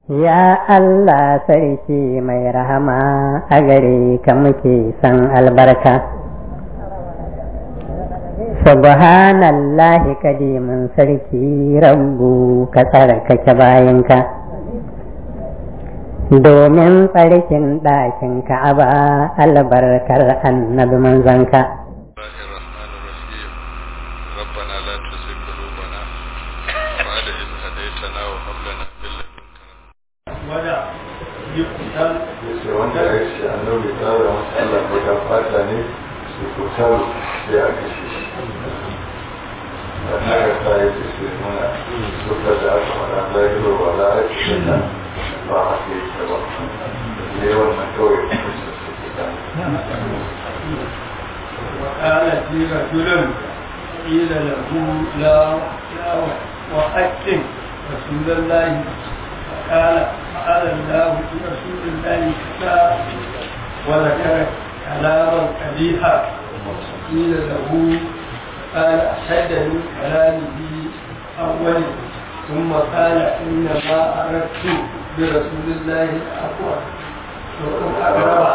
Ya Allah sarki mai rahama a gare ka muke san albarka. Subhanallahi kadimin sarki rabbu ka tsarkake bayanka. Domin tsarkin ɗakin ka'aba albarkar annabi manzanka. ربنا لا تزغ قلوبنا بعد إذ هديتنا وهب لنا من لدنك wada yukutan yace wanda ya ce annabi tsara masa Allah ko da fata ne su kutar sai a kashe shi da haka ta yi ce su nuna suka da aka faɗa zahiro ba za a ce da ba a ke ta ba ne wannan kawai kuma su suke kan وقال في رجل قيل له لا لا وأكن رسول الله فقال فعل الله برسول الله كذا وذكر كلاما قبيحا قيل له قال أشد من كلامه أول ثم قال إنما أردت برسول الله الأقوى وأن أقرب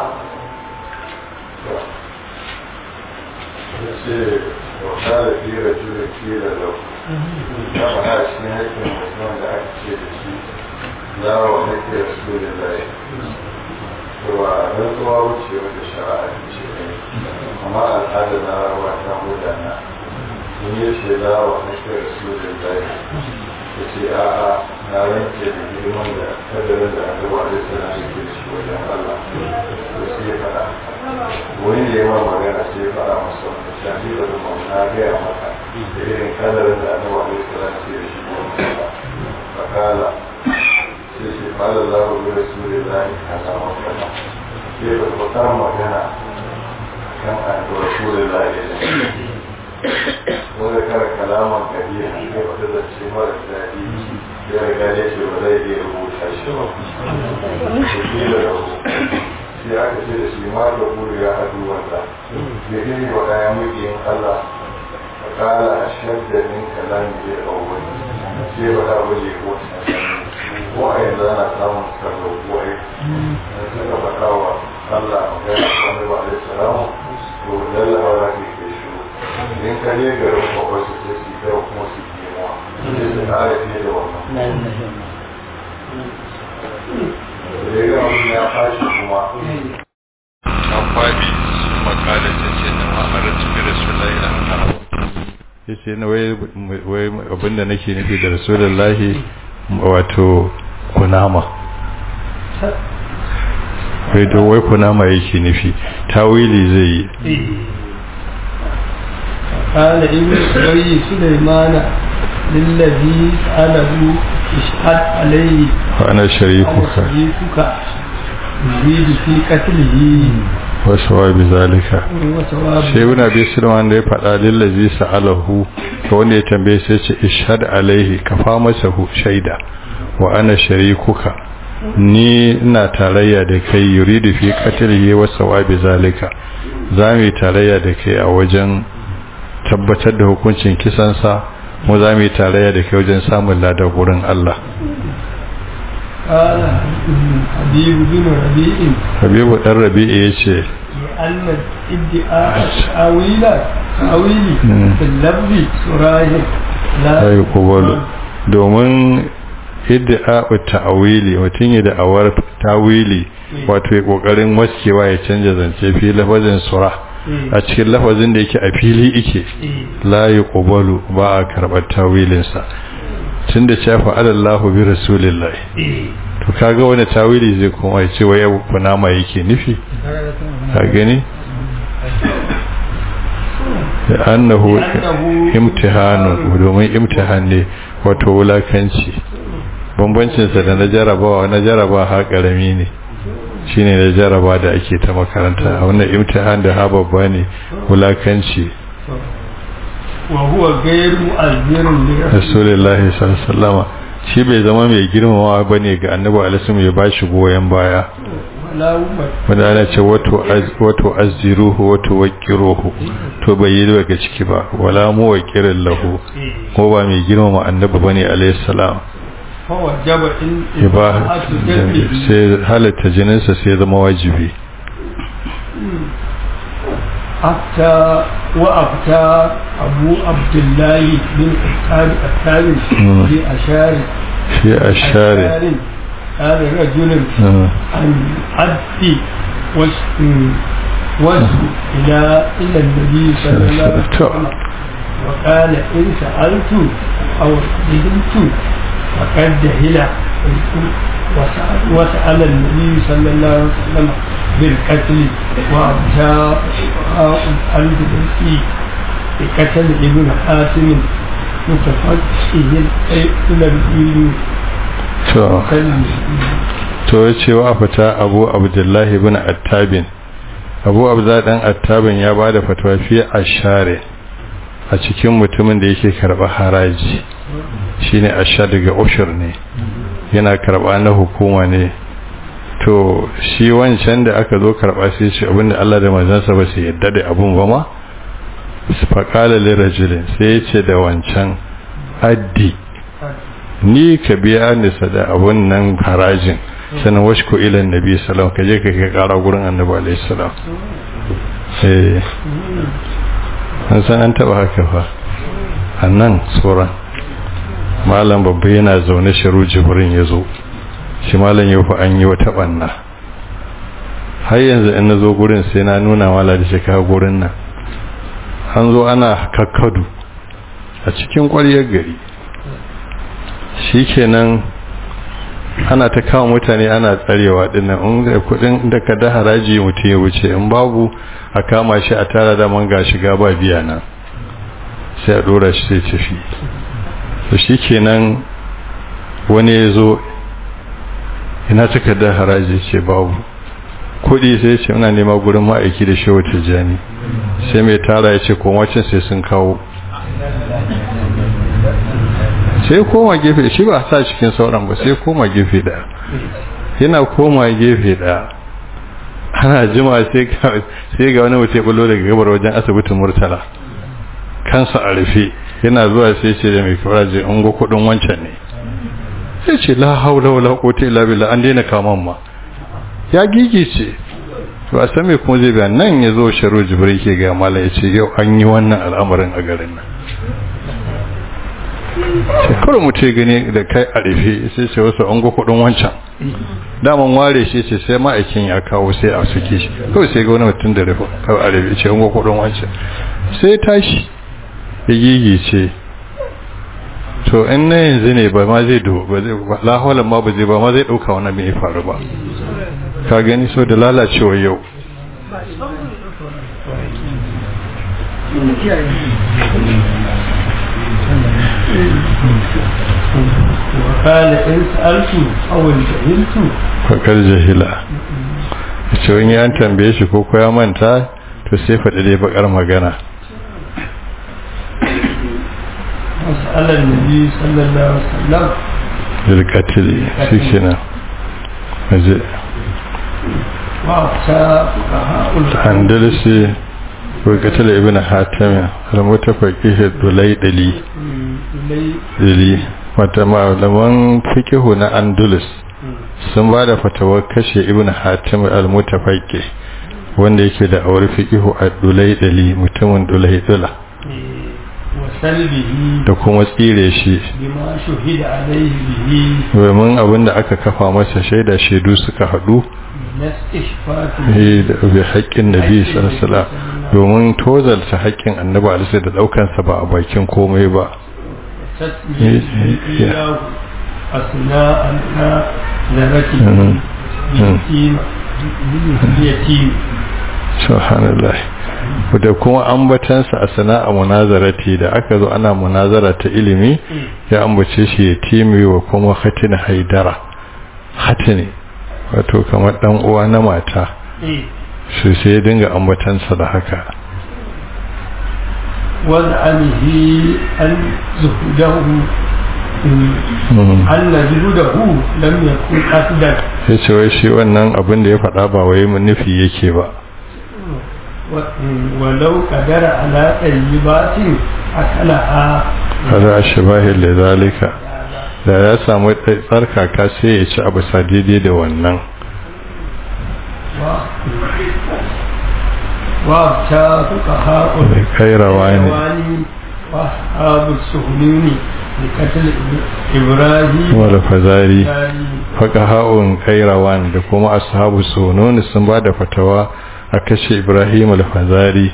ya ce wa kala fi rajula kila lau ya faɗa cikin haƙƙin mutum da aka ce da shi za wa nake rasulullahi cewa rantsuwa wuce wata shari'a ce ne amma al'adar na rawa ta mudana sun yi ce za wa nake rasulullahi ya ce a'a na rance da girman da kadarin da aka wa da sana da ke shi wajen Allah to sai ya faɗa wani da yawa magana sai ya faɗa masa wanda shafi da zama na gaya maka da irin kadarin da aka wa da sana ke da shi wajen Allah fakala sai ce fara za ku bi rasulillahi kaza wa kaza sai ba ku ta magana kan an da rasulillahi da wanda kara kalaman kabiya sai wata zance mara daɗi ya riga ne ce ba zai iya rubuta shi ba su kila da sai aka ce da shi ma da buru ya haɗu wanda ya gani wa ɗaya muƙiyin Allah a ƙala a shadda min kalami ya ɗauwai sai ba da wani wata ko a yanzu ana samun karɓar wai da suka faɗa wa Allah a gaya wani ba da salamu to lallawa za ka ke shi in ka je garin kwakwar su sai su kai kuma su kemuwa sai su ƙara fiye da wannan da ya ga wani ya fashi kuma an faɗi su makala ta ce na ma'arar cikin rasulullahi na haka ya ce na wai abinda nake nufi da rasulullahi wato kunama wai to wai kunama yake nufi tawili zai yi قال ابن أبي سليمان للذي سأله اشهد عليه وأنا شريكك شريكك يزيد في قتله wasu bizalika وثوابه sai wani abin sulman da ya faɗa lillazi sa'alahu ga wanda ya tambaye sai ce ishad alaihi ka fa masa hu shaida wa ana sharikuka ni ina tarayya da kai yuridu fi qatlihi wa sawabi zalika za mu yi tarayya da kai a wajen tabbatar da hukuncin kisansa mu za mu yi tarayya da kai wajen samun ladar wurin Allah قال حبيب بن ربيع Habibu dan Rabi'i yace لأن ادعاء تأويل تأويل مم. في اللفظ سراج لا sai kubalu domin idda ta'awili mutum ya da'awar tawili wato ya kokarin waskewa ya canja zance fi lafazin sura a cikin lafazin da yake a fili ike la yuqbalu ba a karbar tawilin sa tunda cewa fa'alallahu bi rasulillahi to kaga wani tawili zai kuma ya ce wai kunama yake nufi ka gani annahu imtihanun domin imtihan ne wato wulakanci bambancinsa da na jarabawa na jaraba ha karami ne shine na jaraba da ake ta makaranta a wannan imtihan da ha babba ne wulakanci وهو غير مؤذر لرسول rasulullahi sallallahu alaihi wasallama shi bai zama mai girmamawa bane ga annabi alaihi ya bashi goyen baya ولا أمة wanda ana ce wato az- wato azziruhu wato waqiruhu to bai yi daga ciki ba wala mu waqirin lahu ko ba mai girmama annabi bane alaihi salam فوجب إن iba sai halatta jininsa sai zama wajibi أفتى وأفتى أبو عبد الله بن أتاب الثاني مم. بأشار shi a share أشار قال رجل عن عبد وس- وس إلى إلى النبي صلى الله عليه وسلم وقال إن سألت أو جهلت فقد جهل وسأل, وسأل النبي صلى الله عليه وسلم بالقتل وأبتاء القلب بالإي بقتل ابن حاتم متفقه إلى الإيل to to ya ce wa fita abu abdullahi bin attabin abu abdullahi dan attabin ya ba da fatawa fiye a share a cikin mutumin da yake karɓa haraji shine a sha daga ushur ne yana karɓa na hukuma ne to shi wancan da aka zo karɓa sai ce abinda Allah da manzansa ba su yadda da abun ba ma faƙala lirajulin sai ya ce da wancan addi ni ka biya ni sada abun nan harajin sanin washku ilan nabi salam ka je ka kai kara gurin annabi alaihi salam eh an san an taba haka fa annan tsoron malam babba yana zaune shiru jibrin ya zo shi malam yau fa an yi wata banna har yanzu in na zo gurin sai na nuna mala da shi kawo gurin nan an zo ana kakkadu a cikin ƙwaryar gari shi kenan ana ta kawo mutane ana tsarewa dinnan in da kudin da ka da haraji mutum ya wuce in babu a kama shi a tara da man ga shiga ba biya nan sai a dora shi sai tafi to shi kenan wani ya zo ina takardar haraji ce babu kudi sai ce muna nema gurin ma'aiki da shehu tijjani sai mai tara ya ce komacin sai sun kawo sai koma gefe shi ba sa cikin sauran ba sai koma gefe daya yana koma gefe daya ana jima sai ga wani mutum bullo daga gabar wajen asibitin murtala kansa a rufe yana zuwa sai ce da mai kawara je ungo kudin wancan ne sai ce la haula wala quwwata illa billah an daina kaman ma ya gigice to a san me kuma zai ga nan ya zo sharo jibril ke ga mala ya ce yau an yi wannan al'amarin a garin nan shekaru mu ce gani da kai a rufe sai ce wasu an ga kudin wancan daman ware shi ce sai ma'aikin ya kawo sai a suke shi kawai sai ga wani mutum da rufe kawai a rufe ce an ga kudin wancan sai tashi ya gigi ce to in na yanzu ne ba ma zai do ba zai laholan ma ba zai ba ma zai dauka wani mai faru ba ka gani so da lalacewa yau وقال إن سألت أو جهلت fakar jahila ce wani an tambaye shi ko ya manta to sai faɗi dai bakar magana وسأل النبي صلى الله عليه وسلم zirkatili shi kenan waje وأفتى فقهاء andalisi zirkatili ibn hatami al-mutafaqihi dulaydali إلي dali wata malaman fikihu na andalus sun ba da fatawar kashe ibn hatim al-mutafaqi wanda yake da aure fikihu a dulaydali mutumin dulaydula وسلبه da kuma tsire shi بما شهد عليه به domin abinda aka kafa masa shaida shaidu suka haɗu من استشفاته eh, da bi haƙƙin nabi sallallahu alaihi wasallam domin tozalta haƙƙin annabi alaihi da daukansa ba a bakin komai ba تسميته إياه أثناء ذرته مم. باليتيم باليتيم subhanallah da kuma ambatansa a sana'a munazarati da aka zo ana munazara ta ilimi ya ambace shi ya timi wa kuma hatin haidara hatini wato kamar dan uwa na mata su sai ya dinga ambatansa da haka وزعمه أن زهده Mm. أن زهده لم يكن قصدا ya ce wai shi wannan abin da ya faɗa ba wai mun nufi yake ba و- ولو قدر على طيبات أكلها kada a shabahin da zalika da ya samu tsarkaka sai ya ci abu sa daidai da wannan wa ta fuka haƙun kairawa ne wa abu suhununi da katil ibrahim wala fazari faka ha'un kairawan da kuma ashabu sununi sun ba da fatawa a kashe ibrahim al-fazari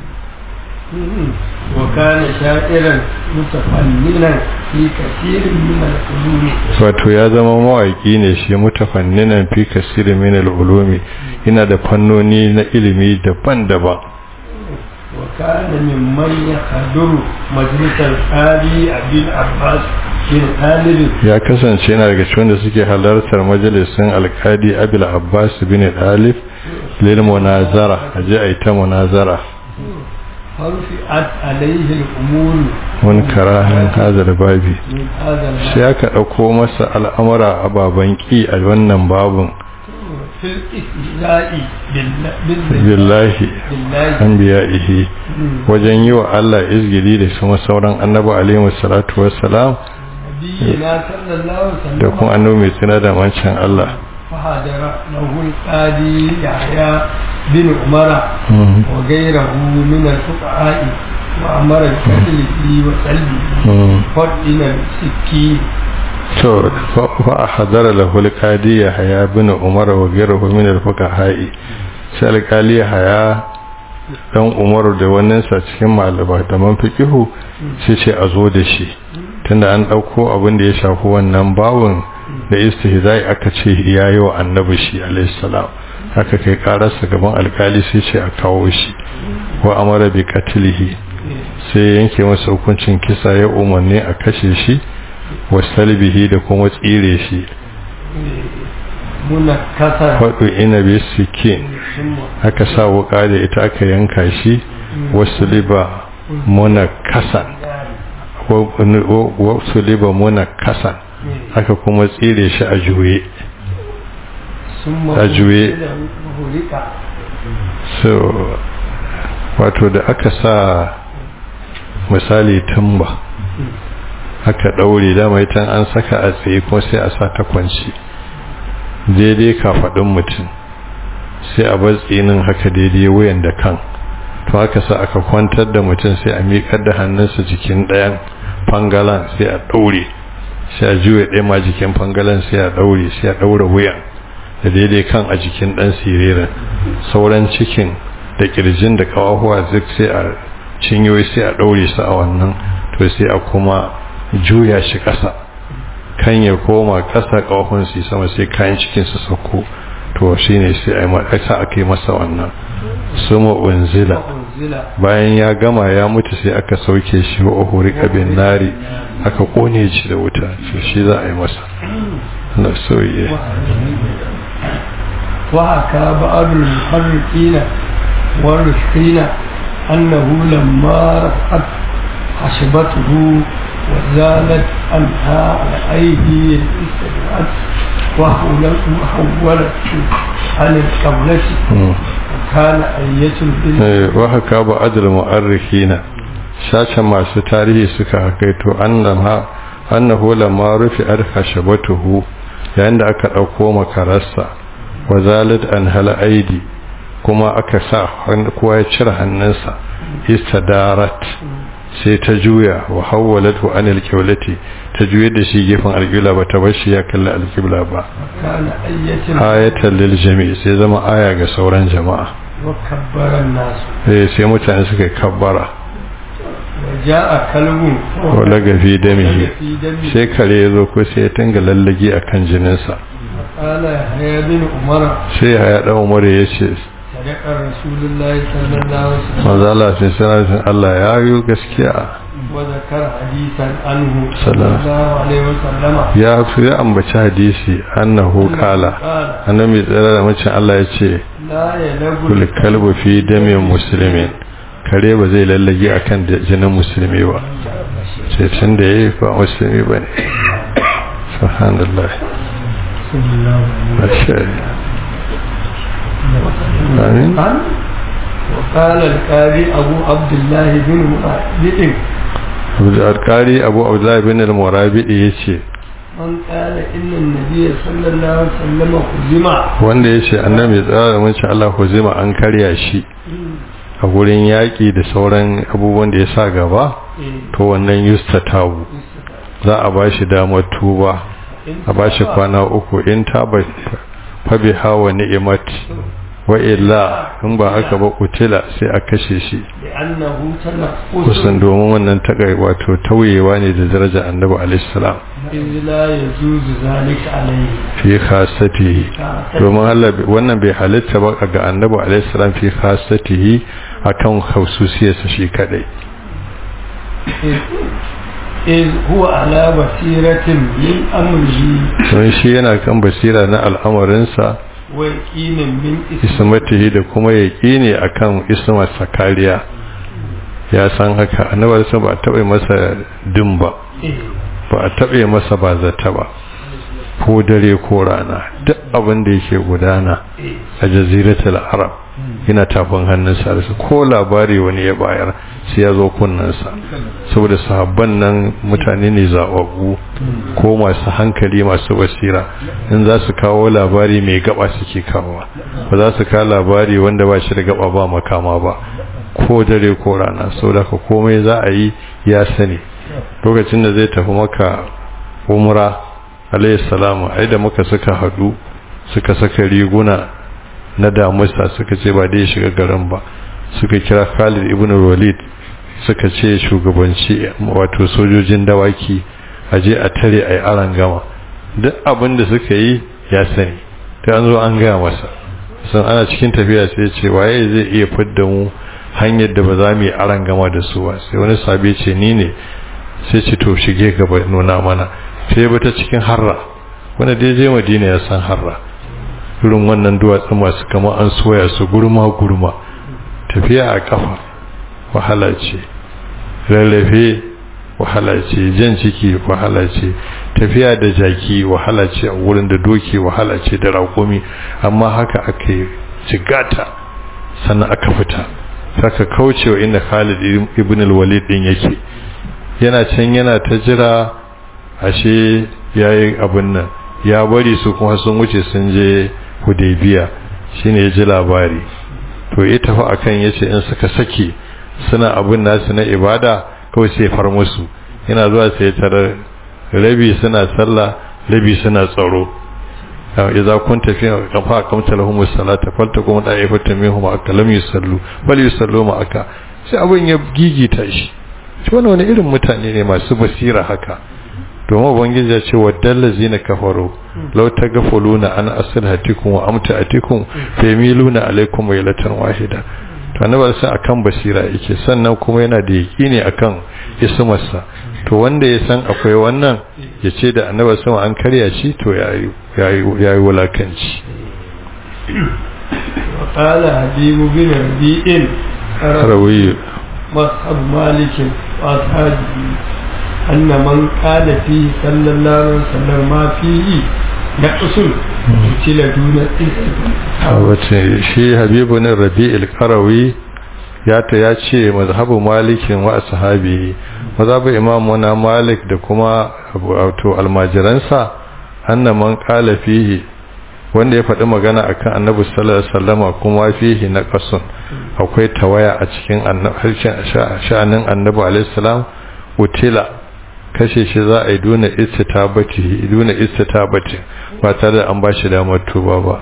وكان شاعرا متفننا في كثير من العلوم wato ya zama mawaki ne shi mutafanninan fi kasir min al-ulumi yana da fannoni na ilimi daban-daban وكان ممن يحضر مجلس القاضي أبي العباس بن خالد ya kasance yana daga cikin da suke halartar majalisin alkadi abil abbas bin alif lil munazara aje ai ta munazara فرفعت عليه الأمور mun karahin hadal babi من هذا sai الباب aka ɗauko masa al'amura a baban ƙi a wannan babun في الاستهزاء بالله بالله billahi بالله an biya ihi wajen yi wa Allah izgili da kuma sauran annabi alaihi salatu wassalam نبينا صلى الله عليه da وسلم kuma annabi mai tuna da wancan Allah فحضر له القاضي يحيى بن عمر وغيره من الفقهاء وأمر بقتله وسلبه فضل السكين to fa a hadara lahu alqadi ya haya bin umar wa ghayruhu min alfuqaha'i sai alqali ya haya dan umaru da wannan sa cikin malama da man fiqihu sai ce a zo da shi tunda an dauko abin da ya shafi wannan bawun da istihza'i aka ce yayi wa annabi shi alayhi salam haka kai kararsa gaban alkali sai ce a kawo shi wa amara bi qatlihi sai yanke masa hukuncin kisa ya umarni a kashe shi wa salbihi da kuma tsire shi منكسا faɗo ina bi sikin ثم aka sa wuka da ita aka yanka shi wasu liba muna kasan wasu liba muna kasan aka kuma tsire shi a juye ثم a juye هلك so wato da aka sa misali tamba aka ɗaure dama ita an saka a tsaye kuma sai a sa ta kwanci daidai kafaɗin mutum sai a bar tsinin haka daidai wuyan da kan to haka sa aka kwantar da mutum sai a miƙar da hannunsa jikin ɗayan fangalan sai a ɗaure sai a juya ɗaya ma jikin fangalan sai a ɗaure sai a ɗaure wuyan da daidai kan a jikin ɗan siririn sauran cikin da ƙirjin da ƙawahuwa duk sai a cinyoyi sai a ɗaure su a wannan to sai a kuma juya shi ƙasa kan ya koma ƙasa ƙawahun su sama sai kayan cikin su sauko to shine sai a yi sa aka yi masa wannan suma unzila وأنزل bayan ya gama ya mutu sai aka sauke shi wa uhuri kabin nari aka kone shi da wuta to shi za a yi masa na soye وحكى بعض المحرقين والرشقين أنه لما رفعت خشبته وزالت عنها الأيدي الاستدعت وحولت وحولت عن القبلة وكان أية بالله wa haka ba adal mu'arrikhina sashen masu tarihi suka hakaito annama annahu lamma rufi arkashabatuhu yayin da aka dauko makararsa wa zalat an hal aidi kuma aka sa kowa ya cire hannunsa istadarat sai ta juya wa hawwalatu an alqiblati ta juye da shi gefen alqibla ba ta bar shi ya kalli alqibla ba وكان أية ayatan lil jami' sai zama aya ga sauran jama'a وكبر الناس eh sai mutane suka kabbara وجاء كلب wala gafi damihi في دمه sai kare ya zo ko sai ya tunga lallage a kan jininsa قال يحيى بن عمر sai ya ya ɗan umar ya ce صدق رسول الله صلى الله عليه وسلم manzo Allah sai sanarwa Allah ya yi gaskiya وذكر حديثا عنه صلى سلام. الله عليه وسلم ya fi ya ambaci hadisi annahu qala قال annabi tsara da macin Allah ya ce لا يلغ kul kalbu fi damin muslimin kare ba zai lallage akan da- jinin musulmi ba sai tun da yayi ba musulmi bane subhanallah صلى الله عليه masha amin وسلم وقال القاضي أبو عبد الله بن مؤيد alƙari abu abdullahi bin al-murabidi ya ce من قال إن النبي صلى الله عليه وسلم خزم wanda ya ce annabi tsara da mace Allah huzima an karya shi a gurin yaƙi da sauran abubuwan da ya sa gaba to wannan yusta tawu za a ba shi damar tuba a ba shi kwana uku in ta fabi hawa ni'imat wa illa in ba haka ba kutila sai a kashe shi لأنه تنقص kusan domin wannan takai wato tauyewa ne da daraja annabi alaihi salam إذ لا يجوز ذلك عليه fi khasatihi domin Allah wannan bai halitta ba ga annabi alaihi salam fi khasatihi akan khususiyarsa shi kadai إذ إذ هو على بصيرة من أمره don shi yana kan basira na al'amarinsa ويقين من اسمه ismatihi da kuma yaqini akan ismarsa kariya ya san haka annabi sai ba a taɓa masa din ba ba a taɓa masa ba zata ba ko dare ko rana duk abin da yake gudana a jaziratul arab yana tafin hannunsa da su ko labari wani ya bayar sai ya zo kunnensa saboda sahabban nan mutane ne zaɓaɓɓu ko masu hankali masu basira in za su kawo labari mai gaba suke kawowa ba za su kawo labari wanda ba shi da gaba ba makama ba ko dare ko rana saboda ka komai za a yi ya sani lokacin da zai tafi maka umra alayhi salamu ai da muka suka hadu suka saka riguna na damusa suka ce ba dai shiga garin ba suka kira Khalid ibn Walid suka ce shugabanci wato sojojin dawaki aje a tare ai aran gama duk abin da suka yi ya sani ta an zo an gaya masa sun ana cikin tafiya sai ya ce waye zai iya fidda mu hanyar da ba za mu yi aran gama da su ba sai wani sabi ce ni ne sai ce to shige gaba nuna mana sai ba ta cikin harra wanda dai je madina ya san harra irin wannan duwatsu masu kama an soya su gurma gurma tafiya a kafa wahala ce rarrafe wahala ce jan ciki wahala ce tafiya da jaki wahala ce a wurin da doki wahala ce da raƙumi amma haka aka yi jigata sannan aka fita saka kaucewa inda Khalid ibn al-Walid din yake yana can yana ta jira ashe yayi abin nan ya bari su kuma sun wuce sun je Hudaybiya shine ya ji labari to ya tafi akan yace in suka saki suna abin nasu na ibada kawai sai far musu yana zuwa sai tarar rabi suna sallah rabi suna tsaro idza kunta fi qafa kamta lahum as-salata faltakum da'ifatan minhum akalam yusallu bal yusallu ma aka sai abin ya gigita shi shi wannan wani irin mutane ne masu basira haka domin ubangiji ya ce waddal ladzina kafaru law taghfuluna an aslihatikum wa amtaatikum familuna alaikum waylatan wahida to annabi sai akan basira yake sannan kuma yana da yakini akan ismarsa to wanda ya san akwai wannan ya ce da annabi sama an karya shi to yayi yayi wulakanci وقال حبيب بن ربيع rawi مصحب مالك وأصحابه أن من قال فيه صلى الله عليه وسلم ما فيه نقص قتل دون wace shi habibu ne rabi'il qarawi ya ta ya ce mazhabu malikin wa ashabi mazhabu imamu na malik da kuma wato almajiransa anna man qala fihi wanda ya faɗi magana akan annabi sallallahu alaihi wasallama kuma fihi na qasun akwai tawaya a cikin harshen sha'anin annabi alaihi salam utila kashe shi za a yi duna istitabati duna istitabati ba tare da an bashi damar tuba ba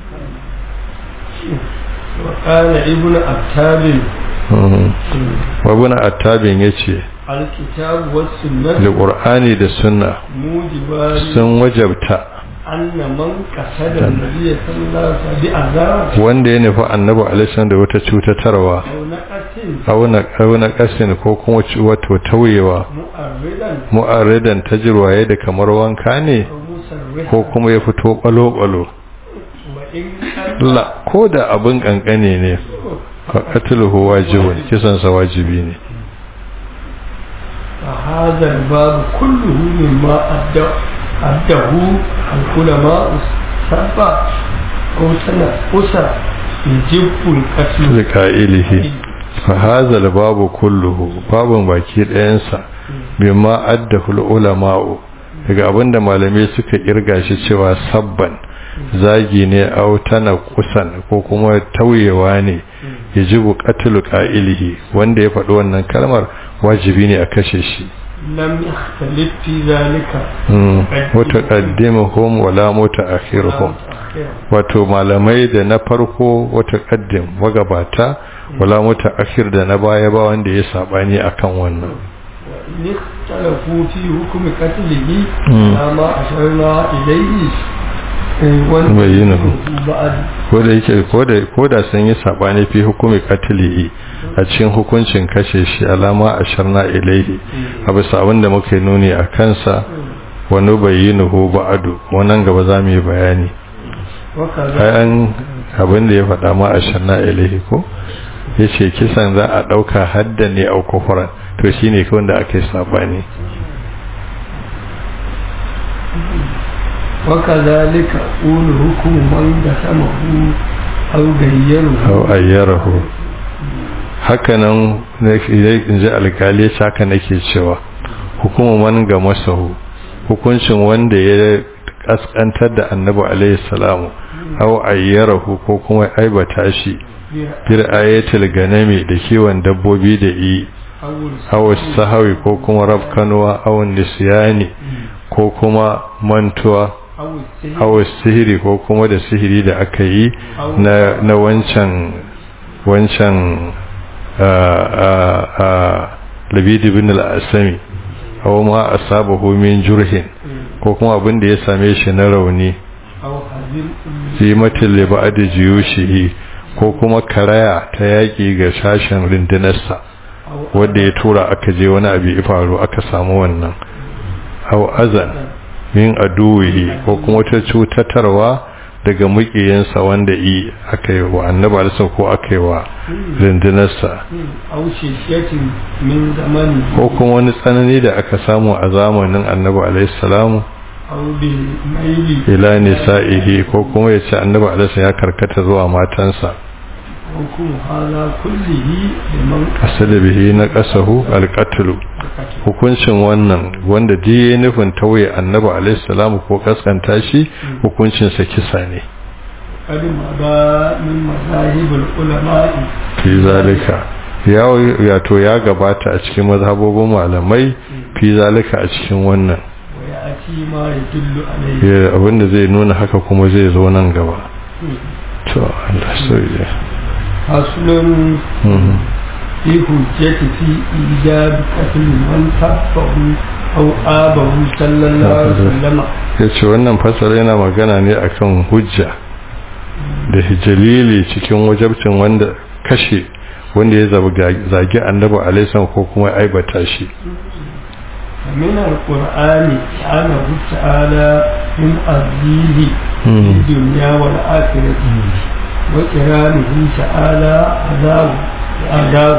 وقال ابن أتاب wabuna attabin ya ce الكتاب والسنة alƙur'ani da sunna موجبان sun wajabta أن من قصد النبي صلى الله عليه وسلم بعذاب wanda ya nufi annabi alaihi da wata cutatarwa أو نقص auna ƙasin ko kuma ci- wato tauyewa مؤردا mu'arridan ta jirwaye da kamar wanka ne أو مسرحا ko kuma ya fito ɓalo-ɓalo وإن كان la ko da abin ƙanƙane ne faƙatuluhu wajibun kisansa wajibi ne فهذا الباب كله مما أدى أداه العلماء سبع أو تنفس يجب القتل da ƙa'ilihi fa hazal babu kulluhu babun baki ɗayansa bima addahu ulama'u daga abinda malamai suka kirga shi cewa sabban zagi ne au tana kusan ko kuma tauyewa ne ya ji buƙatul ƙa'ilihi wanda ya faɗi wannan kalmar wajibi ne a kashe shi lam yakhtalif fi zalika wata qaddimuhum wala mutaakhiruhum wato malamai da na farko wata qaddim magabata wala mutaakhir da na baya ba wanda ya sabani akan wannan ikhtalafu fi hukmi qatlihi ma asharna ilayhi bayyanahu ko da yake ko da sun yi sabani fi hukumi qatlihi a cikin hukuncin kashe shi alama asharna ilaihi a bisa abin da muka nuni a kansa wani bayyinuhu ba'adu wannan gaba za mu yi bayani kayan abin da ya faɗa ma asharna ilaihi ko ya ce kisan za a ɗauka hadda ne a kufuran to shi ne kawai da aka yi sabani وكذلك أقول حكم من قسمه أو غيره أو أيره hakanan in ji alkali haka nake cewa hukumar man ga masahu hukuncin wanda ya kaskantar da annabi alaihi salamu aw ayyarahu ko kuma aibata shi bir ayatul ganami da kiwon dabbobi da yi aw sahawi ko kuma rafkanuwa aw nisyani ko kuma mantuwa aw sihiri ko kuma da sihiri da aka yi na na wancan wancan labidi bin al-asami aw ma asabahu min jurhin ko kuma abin da ya same shi na rauni zimatin liba'adi jiyushihi ko kuma karaya ta yaƙi ga sashen rundunarsa wadda ya tura aka je wani abu ya faru aka samu wannan aw azan min aduwihi ko kuma wata cutatarwa daga mukiyansa wanda yi aka yi wa annabi alisa ko aka yi wa rundunarsa ko kuma wani tsanani da aka samu a zamanin annabi alaihissalamu ila nisa'ihi ko kuma ya ce annabi alisa ya karkata zuwa matansa asali bihi na kasahu alƙatulu hukuncin wannan wanda ji ya nufin tauye annabi alaihissalamu ko kaskanta shi hukuncinsa kisa ne fi zalika ya to ya gabata a cikin mazhabobin malamai fi zalika a cikin wannan abinda zai nuna haka kuma zai zo nan gaba to Allah sauye fasulun fi hujjati fi ijab qatl man tafahu aw abahu sallallahu alaihi wasallam yace wannan fasara yana magana ne akan hujja da hijalili cikin wajabcin wanda kashe wanda ya zagi annabi alaihi ko kuma aibata shi من القرآن سبحانه تعالى من أرضيه في الدنيا والآخرة وكرامه تعالى عذاب عذاب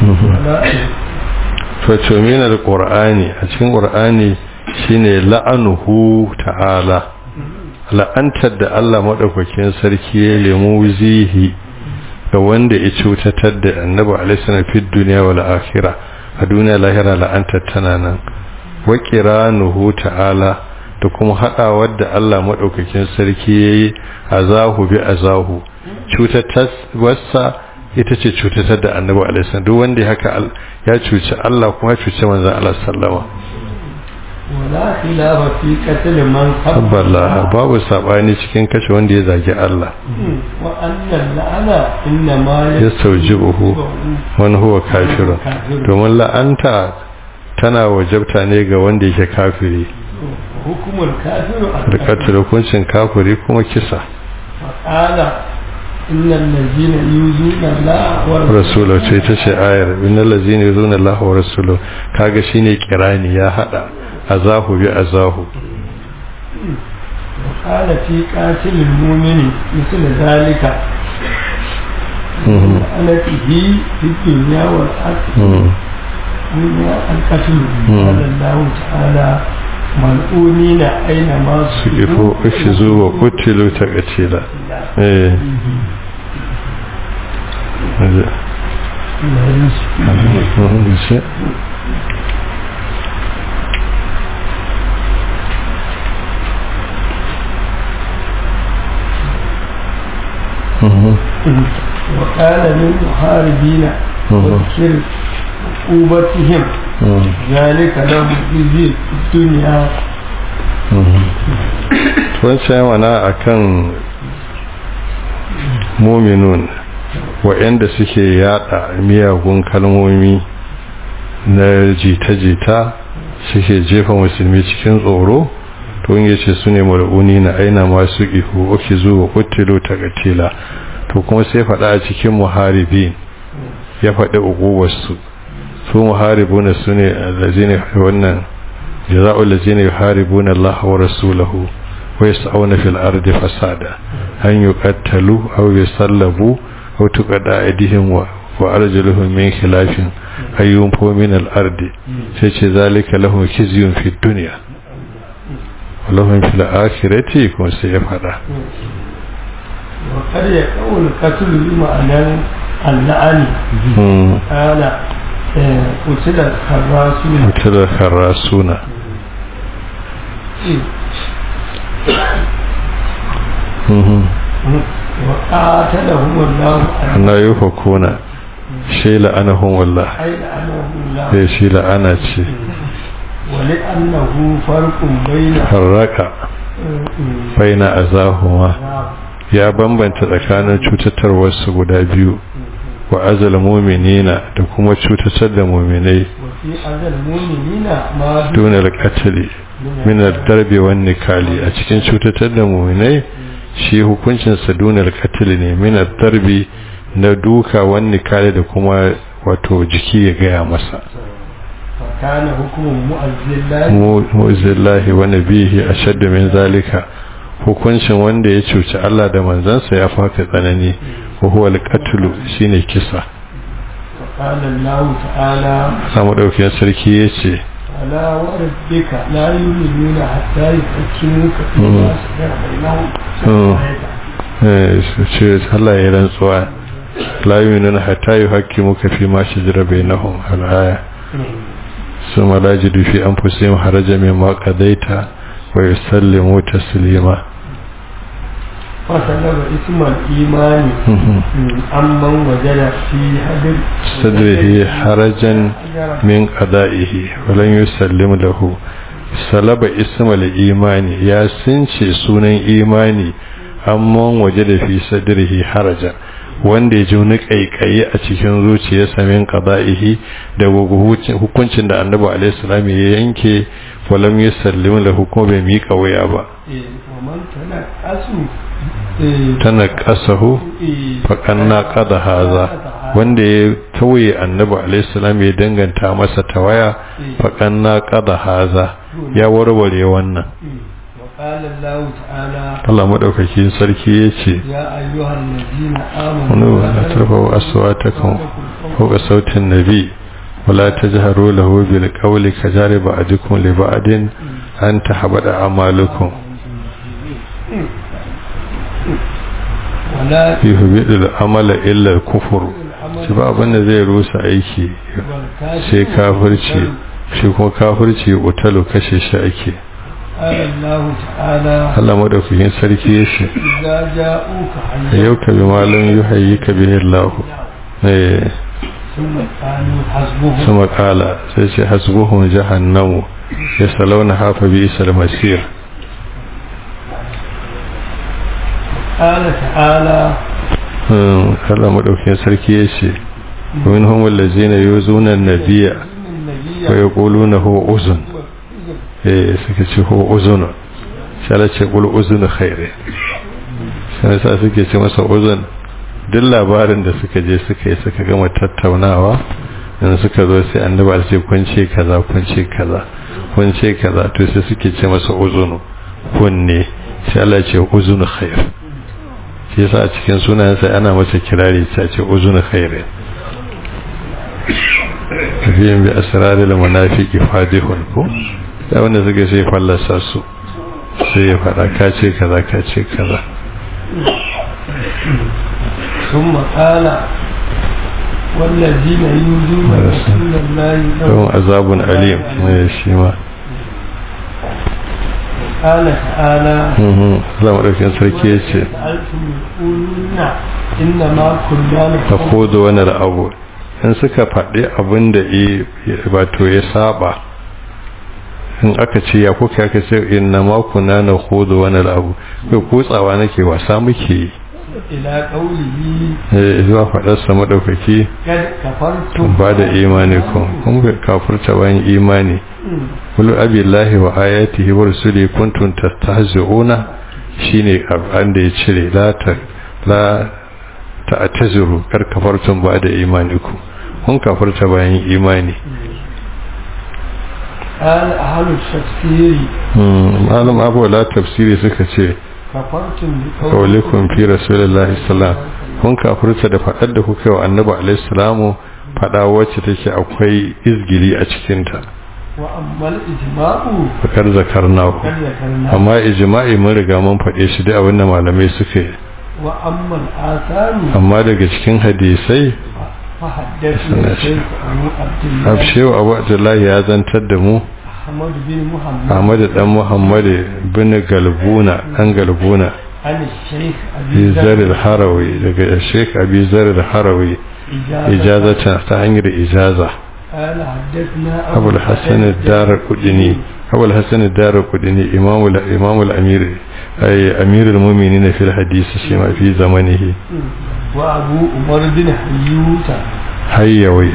فمن القرآن أتكين القرآن shine la'anuhu ta'ala la'antar da Allah madaukakin sarki ya lemu zihi ga wanda ya cutatar da annabi alaihi salam fi duniya wal akhirah a duniya lahira la'antar tana nan wa qiranuhu ta'ala da kuma hadawar da Allah madaukakin sarki yayi azahu bi azahu cutatar wasa ita ce cutatar da annabi alaihi salam duk wanda haka ya cuci Allah kuma ya cuci manzon Allah sallama wala khilafa fi qatl man sabballaha babu sabani cikin kashe wanda ya zagi Allah wa anna la'ana inna ma yastawjibuhu man huwa kafirun domin la'anta tana wajabta ne ga wanda yake kafiri hukumul kafiru da katil hukuncin kafiri kuma kisa qala innal ladzina yuzuna Allah wa rasulahu sai ta ce ayar innal ladzina yuzuna Allah wa rasulahu kaga shine kirani ya hada azahu bi azahu قال في قاتل المؤمن مثل ذلك لعنته في الدنيا والآخرة القتل قال الله تعالى ملعونين أينما سقفوا اخذوا وقتلوا تقتيلا ايه وقال للمحاربين وذكر عقوبتهم ذلك لهم خزي في الدنيا wancan wana akan muminun waɗanda suke yada miyagun kalmomi na jita-jita suke jefa musulmi cikin tsoro to yin yace su ne mar'uni na aina masu ihu oke zuwa kutilo ta gatila to kuma sai faɗa a cikin muharibi ya faɗi uguwarsu su muharibuna su ne lazini wannan jaza'ul lazini yuharibuna Allah wa rasulahu wa yas'una fil ardi fasada an yuqattalu aw yusallabu aw tuqada aydihim wa wa arjuluhum min khilafin ayyun fu min al ardi sai ce zalika lahum khizyun fid dunya wa lahum fil akhirati kuma sai ya fada وقد يقول القتل بمعنى اللعن قال قتل الخراسون قتل الخراسون وقاتلهم الله أن يفكون شيء لأنهم والله أي لعنهم الله sai shi la'ana ce ولأنه فرق بين harraka baina azahuma ya bambanta tsakanin cutatarwarsu guda biyu wa azal muminina da kuma cutatar da muminai وفي أذى المؤمنين ما duna alƙatali min darbe wan nikali a cikin cutatar da muminai shi hukuncinsa duna alƙatali ne min darbe na duka wan nikali da kuma wato jiki ya gaya masa فكان حكم مؤذن الله mu'izzillahi wa nabihi ashaddu min zalika hukuncin wanda ya cuci Allah da manzansa ya faka tsanani wa huwa al-qatlu shine kisa فقال الله تعالى samu daukin sarki yace فلا وربك لا يؤمنون حتى يحكموك فيما شجر بينهم eh ce Allah ya rantsuwa la yu'minuna hatta yuhaqqimuka fi ma shajara bainahum al-aya ثم لا يجد في أنفسهم حرجا مما قضيت ويسلموا تسليما فسلب اسم الإيمان عمن وجد في هدر صدره حرجا من قضائه ولن يسلم له سلب اسم الإيمان يا سنشي سنن إيماني amman waje da fi sadrihi haraja wanda ya ji wani kaikayi a cikin zuciyarsa min qada'ihi da hukuncin da annabi alaihi salam ya yanke walam yusallim lahu kuma bai mika waya ba ومن تنقصوا tana kasahu faƙanna ƙada haza wanda ya tauye annabi alaihissalam ya danganta masa tawaya faƙanna ƙada haza ya warware wannan وقال الله تعالى Allah maɗaukakin sarki ya ce يا أيها الذين آمنوا wani wa na tarfa aswatakum fawqa sautin nabi ولا تجهروا له بالقول كجار بعضكم لبعض أن تحبط أعمالكم ولا يهبط العمل إلا الكفر shi ba abin da zai rusa aiki sai kafirci shi kuma kafirci utalo kashe shi ake قال الله تعالى Allah madaukakin sarki ya ce إذا جاءوك yau ka bi malam yuhayyi ka bihi Allah eh ثم قالوا حسبهم sama kala sai ce hasbuhum jahannamu yasalawna hafa bi isal masir قال تعالى Hmm, Allah madaukakin sarki ya ce minhum allazina yuzuna an-nabiyya إن النبي wa yaquluna huwa uzun eh suka ce huwa uzun sai Allah ce qul uzun khair sai sa suke ce masa uzun duk labarin da suka je suka yi suka gama tattaunawa in suka zo sai annabi ya ce kun ce kaza kun ce kaza kun ce kaza to sai suke ce masa uzun kunne sai Allah ya ce uzun khair shi yasa a cikin sunayensa ana masa kirari sai ce uzun khair tafiyan bi asraril munafiki fadihun ko da wanda suka sai fallasa su sai ya fada ka ce kaza ka ce kaza ثم قال والذين يؤذون رسول الله don azabun alim mai shi ma قال تعالى zama ɗaukin sarki ya ce سألتم يقولون إنما كنا ta kodo wani abu in suka faɗi abin da wato ya saba in aka ce ya kuka aka ce inna ma kuna na kodo wani abu kai kutsawa nake wasa muke yi إلى قوله Eh, zuwa faɗarsa maɗaukaki قد كفرتم ba da imani kun kun ga kafurta bayan imani kulu abillahi wa ayatihi wa rusuli kuntum tastahzi'una shine abin da ya cire la ta la ta'tazuru kar kafartum ba da imaniku kun kafurta bayan imani قال أهل التفسير Hmm, malam abu la tafsiri suka ce كفرتم kaulikum fi rasulillahi sallam kun kafurta da faɗar da kuka yi wa annabi alaihi salamu faɗa wacce take akwai izgili a cikinta وأما الإجماع fakar zakarnahu قد ذكرنا amma ijma'i mun riga mun faɗe shi da abin da malamai suka yi وأما الآثار amma daga cikin hadisai فحدثنا الشيخ أبو عبد الله abshewa abu abdullahi ya zantar da mu أحمد بن محمد ahmad dan muhammad bin galbuna dan galbuna عن الشيخ fi أبي zarir harawi daga sheikh abi zarir harawi إجازة ijazata ta hanyar ijaza قال حدثنا abu al-hasan ad-dar qudni abu al-hasan ad-dar qudni imam al-imam al-amir ay amir al-mu'minin fi al-hadith shi ma fi zamanihi وأبو عمر بن حيوتة hayyawi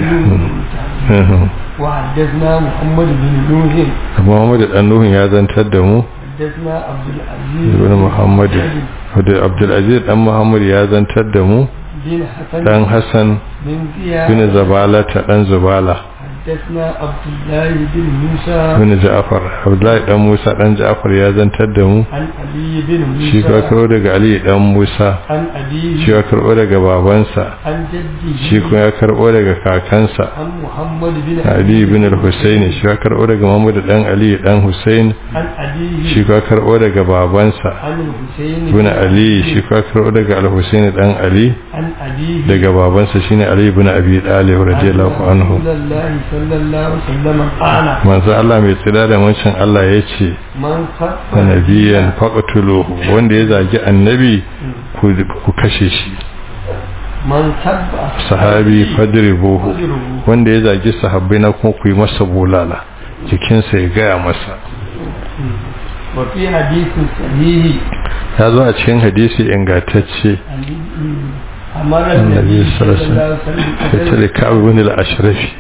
وحدثنا محمد بن نوح Muhammad dan Nuhun ya zantar da mu حدثنا عبد العزيز ibn Muhammad da Abdul Aziz dan Muhammad ya zantar da mu بن حسن dan Hassan بن زياد bin Zabala ta dan Zubala حدثنا عبد الله بن موسى bin Ja'far Abdullahi dan Musa dan Ja'far ya zantar da mu عن علي بن shi ka موسى karo daga Ali dan Musa عن أبيه shi ya karbo daga babansa عن جده shi kuma ya karbo daga kakansa عن محمد بن Ali bin al-Husayn shi ya karbo daga Muhammad dan Ali dan Husayn عن أبيه shi ka karbo daga babansa عن الحسين bin Ali shi ka karbo daga al-Husayn dan Ali عن أبيه daga babansa shine Ali ibn Abi Talib radiyallahu anhu رسول الله صلى الله عليه وسلم قال manzo Allah mai tsira da mancin Allah yace من خف nabiyan faqtuluhu wanda ya zagi annabi ku ku kashe shi من سب sahabi fadribuhu فضربوه. wanda ya zagi sahabbai na kuma ku yi masa bulala jikinsa ya gaya masa وفي حديث صحيح ya zo a cikin hadisi ingantacce أمر النبي النبي صلى صلى الله عليه الله عليه ya وسلم ce ka'ab ibn al-ashrafi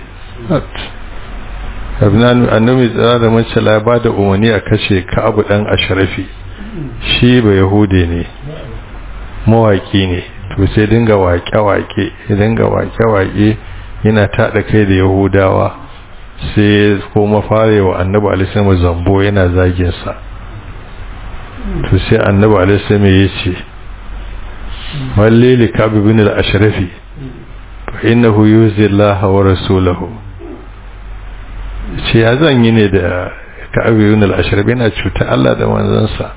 abnan annabi tsara da mace la ba da umarni a kashe ka'ab dan ashrafi shi ba yahude ne mawaki ne to sai dinga waƙe-waƙe ya dinga waƙe-waƙe yana taɗa kai da yahudawa sai kuma fare wa annabi alisama zambo yana zagin sa to sai annabi alisama ya ce wallili ka'ab ibn al-ashrafi fa innahu yuzi Allah wa rasulahu ce ya zan yi ne da ka'ab ibn al-ashraf yana cuta Allah da manzansa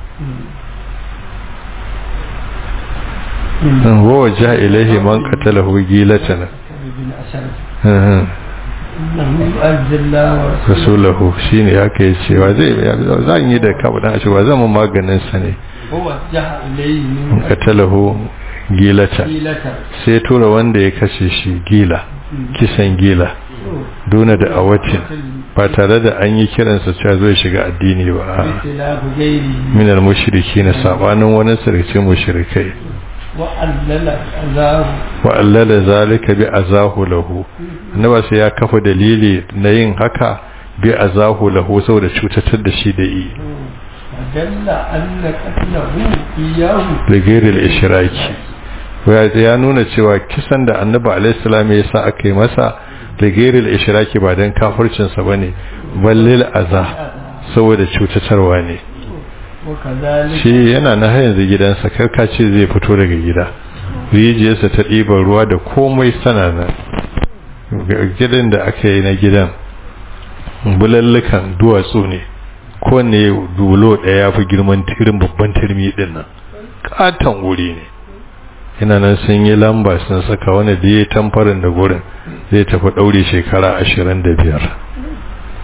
wa waja ilaihi man qatalahu gilatan بن أشرف إنه يؤذي الله ورسوله rasulahu shine haka yace wa zai zan yi da ka'ab dan ashrafa zan mu maganin sa ne ووجه إليه man من qatalahu gilatan قتيلة sai tura wanda ya kashe shi gila kisan gila duna da awatin ba tare da an yi kiransa cewa zai shiga addini ba بخلاف غيره min al-mushriki na sabanin wani sarki mushrikai وألل أذاه wa allala zalika bi azahu lahu annaba sai ya kafa dalili na yin haka bi azahu lahu saboda cutatar da shi da yi ودل أن قتله إياه da gairil ishraki ya ya nuna cewa kisan da annabi alaihi salam ya sa aka yi masa da gairil ishraki ba dan kafircin sa bane ballil aza saboda cutatarwa ne وكذلك shi yana na har yanzu gidansa karka ce zai fito daga gida rijiyarsa ta ɗiban ruwa da komai sana nan gidan da aka yi na gidan bulallukan duwatsu ne kowane dulo ɗaya ya fi girman tirin babban turmi ɗin nan ƙaton wuri ne yana nan sun yi lamba sun saka wani da ya tamfarin da gurin zai tafi ɗaure shekara ashirin da biyar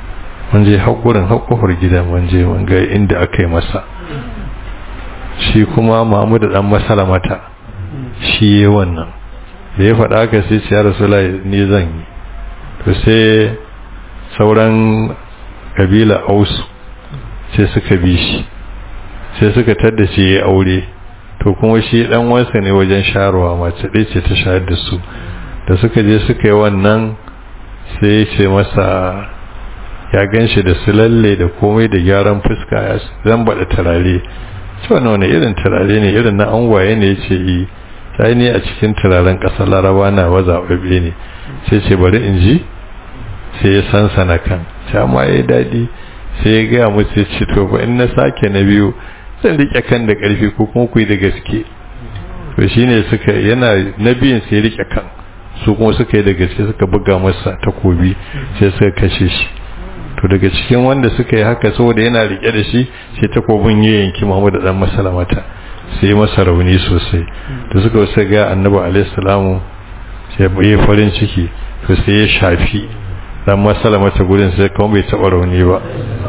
mun je haƙurin haƙufar gida mun je mun ga inda aka yi masa shi kuma mamu da ɗan masala mata shi yi wannan da ya faɗa haka sai ce ya rasula ni zan yi to sai sauran kabila ausu sai suka bi shi sai suka tadda shi ya aure to kuma shi dan wansa ne wajen sharuwa mace ɗaya ce ta shayar da su da suka je suka yi wannan sai ya ce masa ya gan shi da su lalle da komai da gyaran fuska ya zan baɗa turare ce wani wani irin turare ne irin na angwaye ne ya ce yi sai ne a cikin turaren ƙasar laraba na waza ɓaɓe ne sai ce bari in ji sai ya sansana kan ta ma ya daɗi sai ya gaya musu ya ce to ba in na sake na biyu zan riƙe kan da ƙarfi ko kuma ku yi da gaske to shine suka yana na biyun sai riƙe kan su kuma suka yi da gaske suka buga masa takobi sai suka kashe shi to daga cikin wanda suka yi haka saboda yana riƙe da shi sai takobin ya yanki Muhammad da dan masalamata sai masa rauni sosai da suka wasu ga annabi alaihi salamu sai ya farin ciki to sai ya shafi dan masalamata gurin sai kuma bai taɓa rauni ba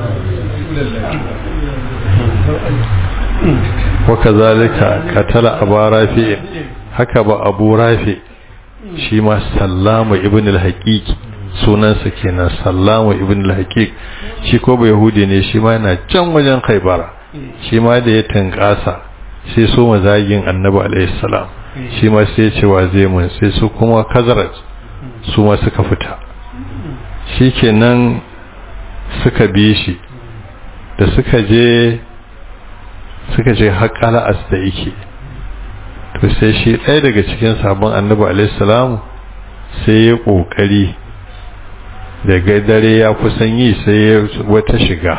wakazalika katala abu rafi haka ba abu rafi shi ma sallama ibn al-haqiq sunansa kenan sallama ibn al-haqiq shi ko bai yahudi ne shi ma yana can wajen khaybara shi ma da ya tankasa sai so mazagin annabi alayhi salam shi ma sai ce wa zai mun sai su kuma kazarat su ma suka fita shikenan suka bi shi da suka je suka je haƙala as da yake to sai shi ɗaya daga cikin sabon annabi alaihissalamu sai ya ƙoƙari daga dare ya kusan yi sai ya wata shiga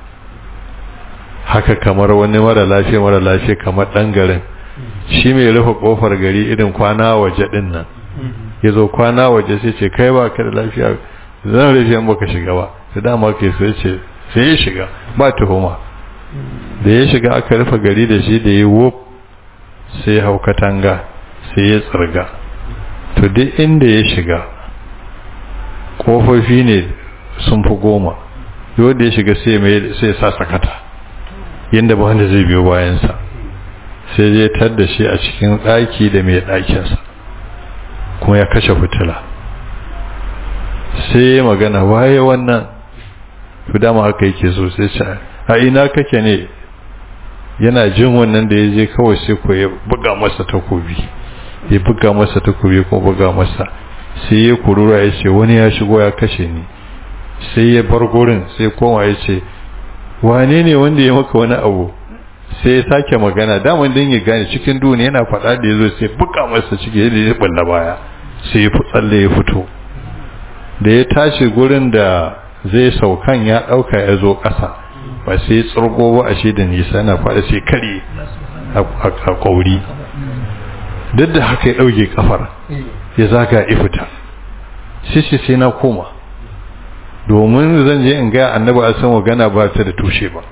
haka kamar wani mara lafiya mara lafiya kamar ɗan garin shi mai rufe ƙofar gari irin kwana waje ɗin nan ya zo kwana waje sai ce kai ba ka da lafiya zan rufe in baka shiga ba da dama kai sai ce sai ya shiga ba tuhuma da ya shiga aka rufe gari da shi da ya wop sai ya hau katanga sai ya tsirga to duk inda ya shiga kofofi ne sun fi goma yau da ya shiga sai ya sa sakata yadda ba wanda zai biyo bayansa sai zai tar da shi a cikin ɗaki da mai ɗakinsa kuma ya kashe fitila sai ya magana waye wannan to dama haka yake so sai ce a ina kake ne yana jin wannan da ya je kawai sai ko ya buga masa takobi ya buga masa takobi ko buga masa sai ya kurura ya ce wani ya shigo ya kashe ni sai ya bar gurin sai koma ya ce wane ne wanda ya maka wani abu sai ya sake magana daman din ya gane cikin duniya yana faɗa da ya zo sai buga masa ciki yadda ya balla baya sai ya fi tsalle ya fito da ya tashi gurin da zai saukan ya ɗauka ya zo ƙasa ba sai tsirgo ba a shi da nisa yana faɗa sai kare a ƙauri duk da haka ya ɗauke ƙafar ya zaga ya fita shi sai na koma domin zan je in ga annaba a san magana ba ta da tushe ba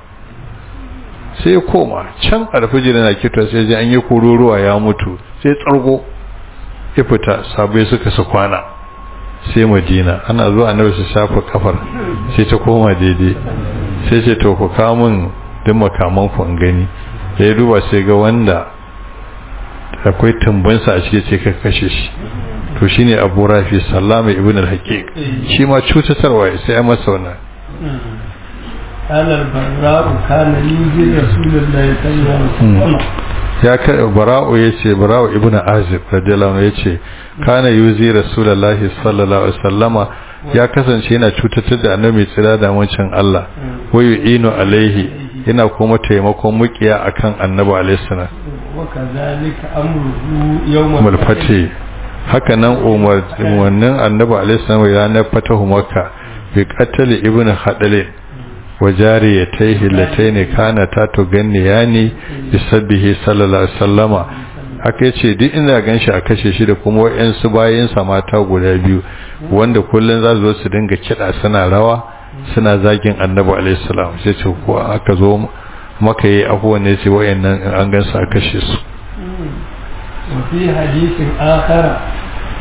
sai ya koma can alfijir na kitwa sai ji an yi kururuwa ya mutu sai tsargo ya fita sabai suka su kwana sai madina ana zuwa annabi su shafa kafar sai ta koma daidai sai ce to ku kawo min duk makaman ku in gani da ya duba sai ga wanda akwai tumbinsa a cikin ce ka kashe shi to shine abu rafi sallama ibn al-haqiq shi ma cutatarwa sai ya masa wannan قال البراء كان يوزي رسول الله صلى الله عليه وسلم ya ka bara'u yace bara'u ibn azib radiyallahu anhu yace kana yuzi rasulullahi sallallahu alaihi wasallama ya kasance yana cutatar da annabi tsira da wancan Allah wa yu'inu alaihi yana kuma taimakon mukiya akan annabi alaihi salam wa kadhalika amruhu yawm al haka nan umar wannan annabi alaihi salam ya na fatahu makka bi qatl ibn hadalin wa jariyatayhi latayn kana ta to ganniyani bisabbihi sallallahu alaihi wasallama haka yace duk inda ganshi a kashe shi da kuma wayansu bayin sa mata guda biyu wanda kullun za su zo su dinga kida suna rawa suna zagin annabi alaihi salam sai ce ko aka zo maka yi abubuwan ne ce wayannan an gansu a kashe su وفي حديث آخر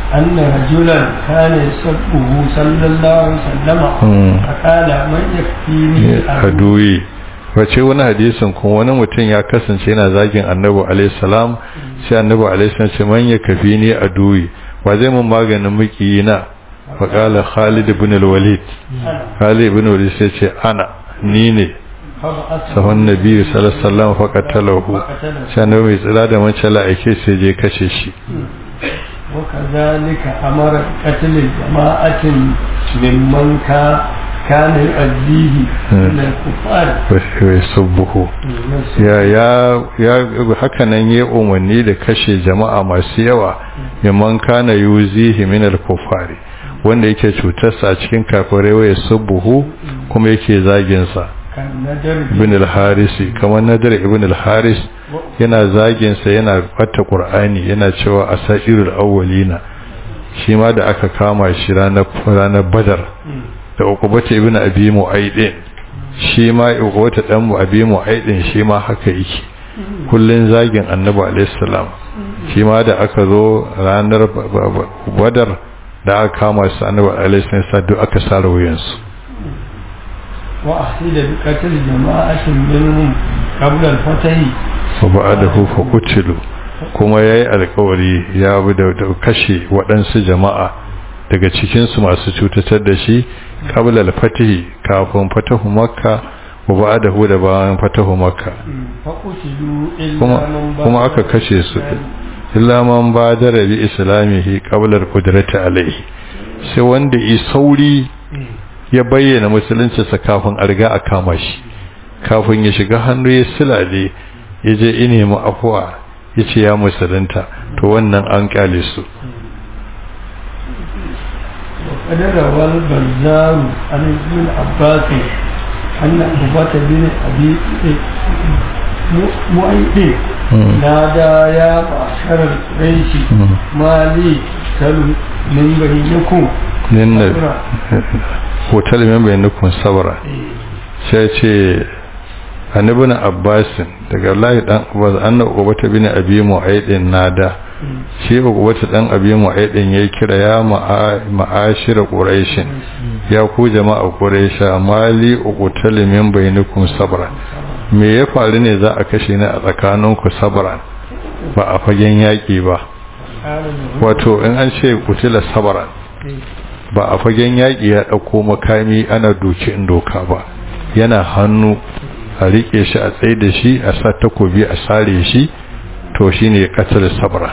أن رجلا كان يسبه صلى الله عليه وسلم فقال من يكفيني aduyi wace wani hadisin kuma wani mutum ya kasance yana zagin annabi alaihi salam sai annabi alaihi salam ce man ya kafi ni aduyi wa zai mun maganin miki na fa qala khalid ibn al-walid khalid ibn walid sai ce ana ni ne sahun nabi sallallahu alaihi wasallam fa qatalahu sai annabi mai tsira da mace la'ike sai je kace shi وكذلك أمر قتل جماعة ممن كان يؤذيه من الكفار ويسبه ya ya ya haka nan ya umarni da kashe jama'a masu yawa mimman kana yuzihi min al-kufari wanda yake cutarsa a cikin kafirai wa yasubbuhu kuma yake zagin sa ibn al-harisi kamar nadar ibn al-haris yana zagin sa yana fata qur'ani yana cewa asairul awwalina shi ma da aka kama shi ranar ranar badar da ukubata ibn abi mu'aydin shi ma ukubata dan mu abi mu'aydin shi ma haka yake kullun zagin annabi alayhi salam shi ma da aka zo ranar badar da aka kama su annabi alayhi salam duk aka sare wuyansu وأحيل بقتل جماعة منهم قبل الفتح وبعده فقتلوا kuma ya yi alkawari ya bi da kashe waɗansu jama'a daga cikinsu masu cutatar da shi ƙabilar fatihi kafin fatahu makka wa ba da hu da bayan fatahu makka kuma aka kashe su illa man ba da rabi islamihi ƙabilar kudrata alaihi sai wanda yi sauri ya bayyana musuluncinsa kafin a riga a kama shi kafin ya shiga hannu ya silale ya je ine mu afuwa ya ce ya musulunta to wannan an kyale su وقد روى البزار عن ابن عباس أن عقبة بن أبي مؤيد نادى يا معشر القريش ما لي تل من بينكم hotel min bainakum sabra sai ce annabin abbasin daga layi dan abbas anna ubata bin abi mu'aidin nada shi ubata dan abi mu'aidin yayi kira ya ma'ashira quraishin ya ku jama'a quraisha mali uqtal min bainakum sabra me ya faru ne za a kashe ni a tsakaninku sabra ba a fagen yaki ba wato in an ce kutila sabra ba a fagen yaƙi ya ɗauko makami ana doki in doka ba yana hannu a riƙe shi a tsaye da shi a sa takobi a sare shi to shi ne ƙasar sabra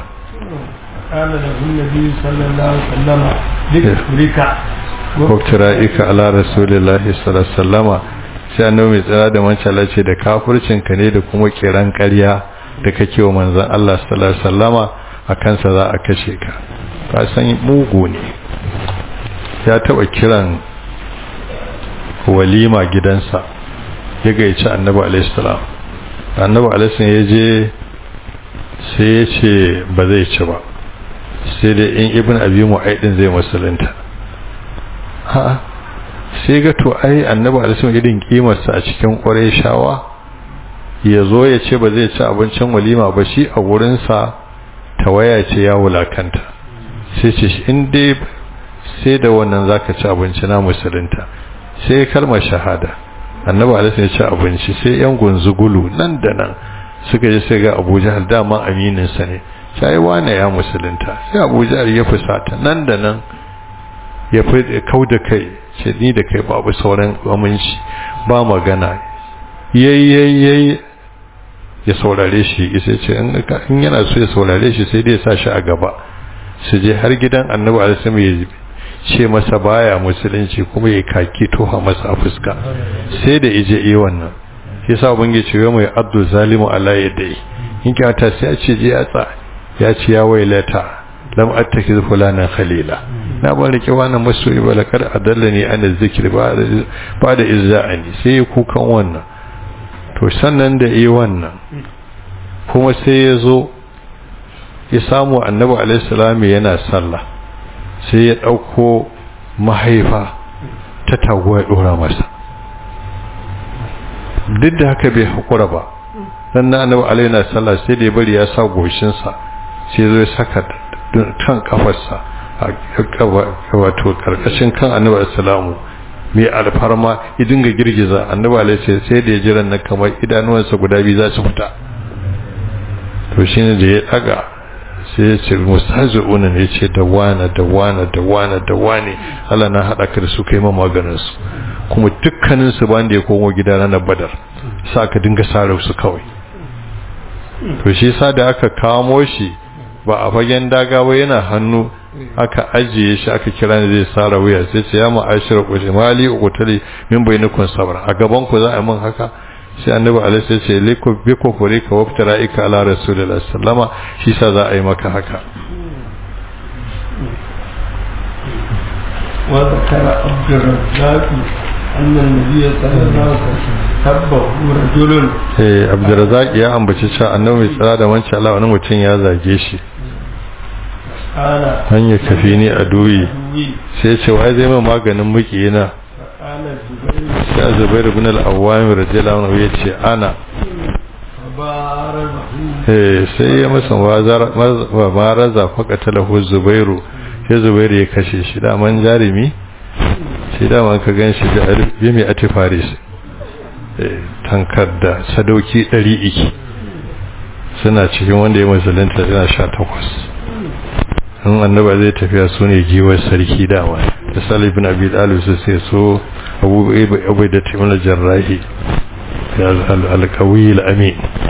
waktira ika ala rasulillahi sallallahu sai annabi mai tsira da mancala ce da kafircinka ne da kuma kiran ƙarya da kake wa manzon Allah sallallahu alaihi wasallama a kansa za a kashe ka ka san mugu ne ya taba kiran walima gidansa ya gaici annabi alaihissalam annabi alaihissalam ya je sai ya ce ba zai ci ba sai dai in ibn abi mu'aidin zai musulunta ha sai ga to ai annabi alaihissalam irin kimarsa a cikin ƙwarai shawa ya zo ya ce ba zai ci abincin walima ba shi a wurinsa tawaya ce ya wulakanta sai ce in dai sai da wannan zaka ci abinci na musulunta sai kalmar shahada annabi alaihi ya ci abinci sai yan gunzugulu nan da nan suka je sai ga Abu Jahal dama aminin sa ne sai wane ya musulunta sai Abu Jahal ya fusata nan da nan ya fi kauda kai ce ni da kai babu sauran aminci ba magana yayi ya saurare shi sai ce in yana so ya saurare shi sai dai ya sa shi a gaba su je har gidan annabi alaihi ya ce masa baya musulunci kuma ya kaki toha masa a fuska sai da ije yi wannan shi sa ubangiji ce ya mai abdu zalimu ala yadai in kyauta sai ya ce je ya tsa ya ce ya wailata lam attakiz fulanan khalila na ban rike wannan masoyi ba lakar adallani an zikri ba ba da izza'ani sai ya kukan wannan to sannan da yi wannan kuma sai ya zo ya samu annabi alaihi salam yana sallah sai ya ɗauko mahaifa ta taguwa ya ɗora masa duk da haka bai haƙura ba dan na annabi alaihi na sallah sai da ya bari ya sa goshinsa sai zo ya saka kan kafarsa wato karkashin kan annabi assalamu mai alfarma ya dinga girgiza annabi alaihi sai da ya jira na kamar idanuwansa guda biyu za su fita to shine da ya daga sai ya ce mustazi'una ne ce da wana da wana da wana da wane Allah na haɗa ka da su kai ma maganin su kuma dukkanin su ban da ya komo gida ranar badar sa ka dinga sare su kawai to shi sa da aka kamo shi ba a fagen daga ba yana hannu aka ajiye shi aka kira ni zai sara wuya sai ce ya ma'ashira kushe mali ukutali min bainakum sabra a gaban ku za a yi min haka sai annabi alaihi sai ce liku bi kufuri ka waftara ika ala rasulullahi sallama shi sa za a yi maka haka wa zakara abdurrazzaq anna an-nabiy sallallahu alaihi wasallam tabbahu rajulun eh abdurrazzaq ya ambaci cewa annabi mai tsara da wancan Allah wani mutum ya zage shi qala hanya kafi ni a duyi sai ce wai zai mai maganin mukiyina qala zubayr sai zubairu bin al-awwam radiyallahu anhu yace ana barazahu eh sai ya masa wa maraza faqata lahu zubairu sai zubairu ya kashe shi da man jarimi shi da man ka ganshi da bi mai atifaris eh tankar da sadauki 100 iki suna cikin wanda ya musulunta yana 18 in annaba zai tafiya su ne giwar sarki dama da salih bin abi dalib su sai so abu abu da timin jarrahi ya alqawi alamin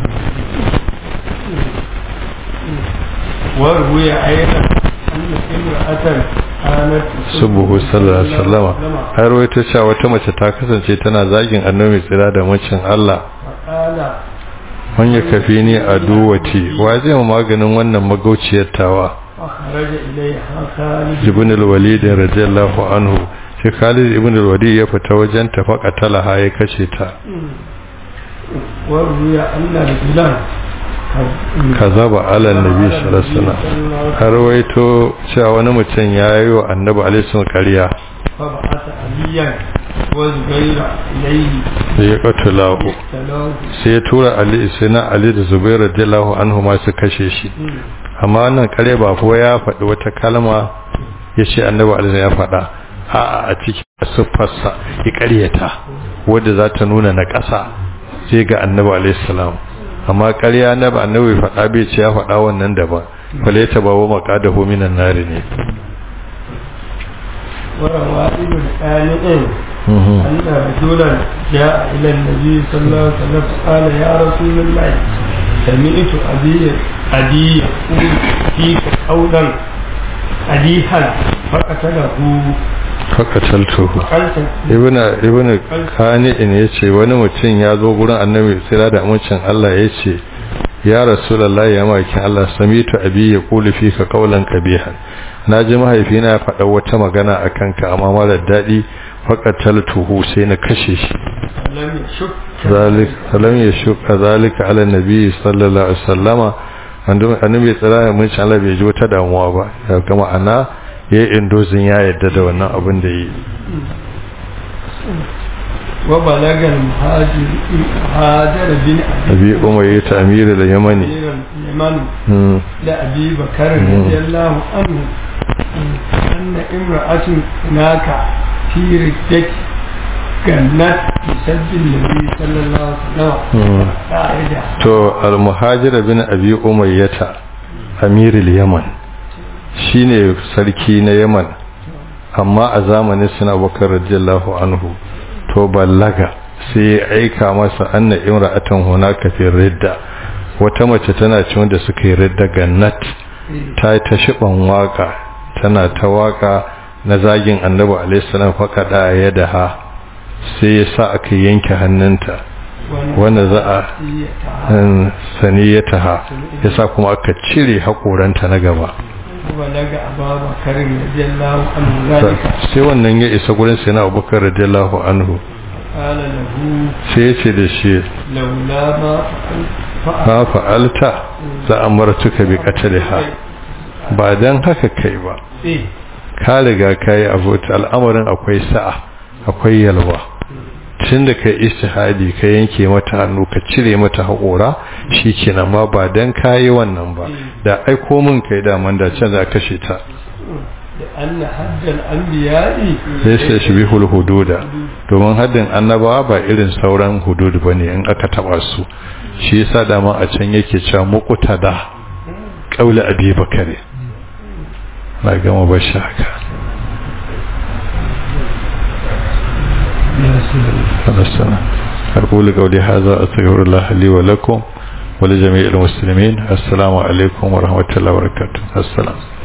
wa ruya ayatan anna imra'atan kanat subuhu sallallahu alaihi wasallam har wata cewa wata mace ta kasance tana zagin annabi tsira da macin Allah qala man ya kafi ni a duwati wa zai mu maganin wannan magauciyar tawa أخرج إليها خالد ibn al-walid radiyallahu anhu shi Khalid ibn al-walid ya fita wajen ta faqatalaha ya kace ta وروي أن رجلا kazaba ala nabi sallallahu alaihi wasallam har waito cewa wani mutum ya yi wa annabi alaihi wasallam ƙarya فبعث عليا وزبير إليه da ya qatala تلاه sai ya tura ali sai na ali da zubair radiyallahu anhu ma su kashe shi amma wannan ƙarya ba ko ya faɗi wata kalma ya ce annabi alaihi ya faɗa a'a a cikin siffarsa ya ƙaryata wadda za ta nuna na ƙasa sai ga annabi alaihi salam amma ƙarya na ba annabi faɗa bai ce ya faɗa wannan daban fale ta bawo maqadahu minan nari ne وروى ابن آمئ أن رجلا جاء إلى النبي صلى الله عليه وسلم قال يا رسول الله سمعت أبي أبي يقول فيك قولا أديها فقتله fakataltuhu قلت ibn ibn kani in yace wani mutum ya zo gurin annabi tsira da amincin Allah yace ya rasulullahi ya maki Allah samitu abi ya kulu fika qawlan kabihan naji mahaifina ya faɗa wata magana akan ka amma mara dadi faqataltuhu sai na kashe shi لم يشك zalik salam ya shuka zalika ala nabi sallallahu alaihi wasallama annabi tsira da amincin Allah bai ji wata damuwa ba ya ga ma'ana yayin indozin ya yadda da wannan abin da yi وبلغ المهاجر هاجر بن abi umayyah amir al-yamani أمير اليمن hmm. لأبي بكر رضي الله عنه أن امرأة هناك في ردة جنت بسد النبي صلى الله عليه وسلم قاعدة to al-muhajir bin abi umayyah amir al-yaman shine sarki na yaman amma a zamanin suna bakar radiyallahu anhu to ballaga sai ya aika masa anna imra'atan hunaka fi ridda wata mace tana ci wanda suka yi ridda gannat ta yi ta shiban waka tana ta waka na zagin annabi alaihi salam faqada yadaha sai ya sa aka yanke hannunta wanda za a saniyataha ya sa kuma aka cire haƙoranta na gaba وبلغ أبا بكر رضي الله عنه ذلك sai wannan ya isa gurin sai na abubakar radiyallahu anhu قال له sai ya ce da shi لولا ما فعلت ma fa'alta za a martuka bi qatliha ba dan haka kai ba إيه ka riga kai abu al'amarin akwai sa'a akwai yalwa tun da kai istihadi ka yanke mata hannu ka cire mata haƙora shikenan ma ba dan kayi wannan ba da aiko min kai da man da can za kashe ta لأن حد الأنبياء sai sai shi bihul hududa domin haddin annabawa ba irin sauran hudud bane in aka taba su shi yasa dama a can yake cewa muqtada qaula abi bakare na gama bashi haka فنستنى أقول قولي هذا أستغفر الله لي ولكم ولجميع المسلمين السلام عليكم ورحمة الله وبركاته السلام